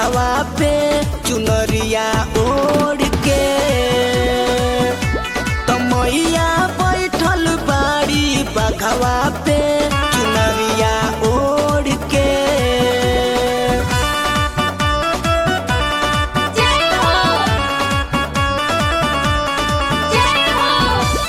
बघवा पे चुनरिया ओढ़ के तमैया बैठल बाड़ी बघवा पे चुनरिया ओढ़ के जय हो जय हो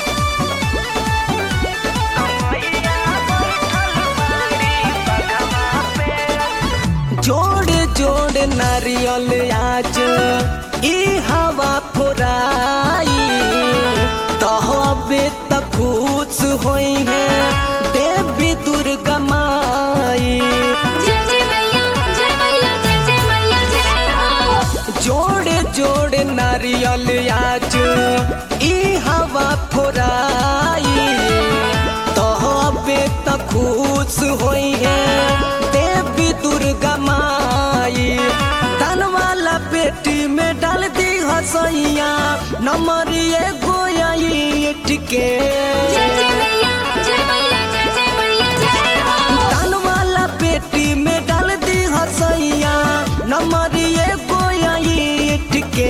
जोड़ जोड़ नारियल आज ई हवा फुराई तहबे त खुश होई है देवी दुर्गा माई जय जय मैया जय मैया जय जय मैया जय हो जोड़ जोड़ नारियल आज ई हवा फुराई तहबे त खुश होई है देवी दुर्गा माई धन वाला पेटी में डाल दी हसैया नंबर एगो ईट के जय जय मैया जय मैया जय जय मैया जय हो धन वाला पेटी में डाल दी हसैया नंबर एगो ईट के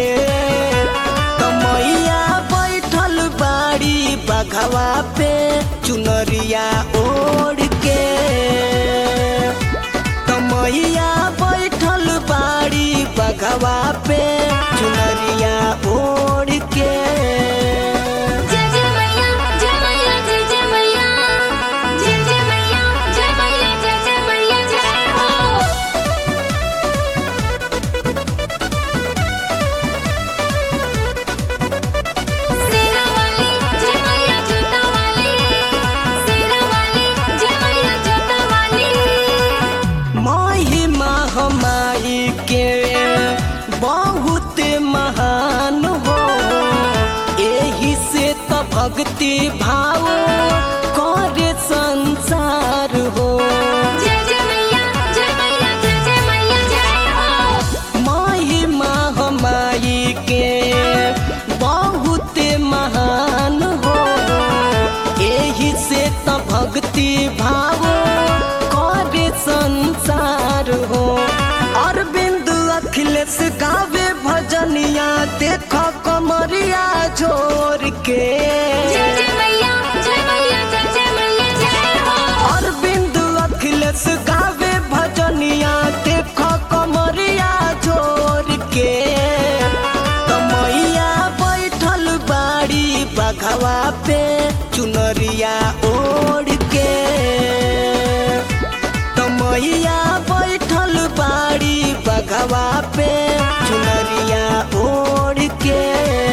कमैया बैठल बाड़ी बघवा पे चुनरिया ओढ़ के कमैया बैठल बाड़ी बघवा पे चुनरिया ओढ़ के जय जय मैया जय मैया जय जय मैया जय जय मैया जय मैया जय जय मैया जय हो सेना वाली जय मैया जूता वाली सेना वाली जय मैया जूता वाली महिमा हमारी के बहुत महान हो एही से त भक्ति भाव करे संसार हो जय जय मैया जय मैया जय जय मैया जय हो महिमा हमारी के बहुत महान हो एही से त भक्ति भाव करे संसार हो अरविंद अखिलेश गावे भजनिया देख कमरिया जोर के जय जय मैया जय मैया जय जय मैया जय हो अरविंद अखिलेश गावे भजनिया देख कमरिया जोर के कमैया बैठल बाड़ी बघवा पे चुनरिया ओढ़ के कमैया बैठल बाड़ी बघवा पे चुनरिया ओढ़ के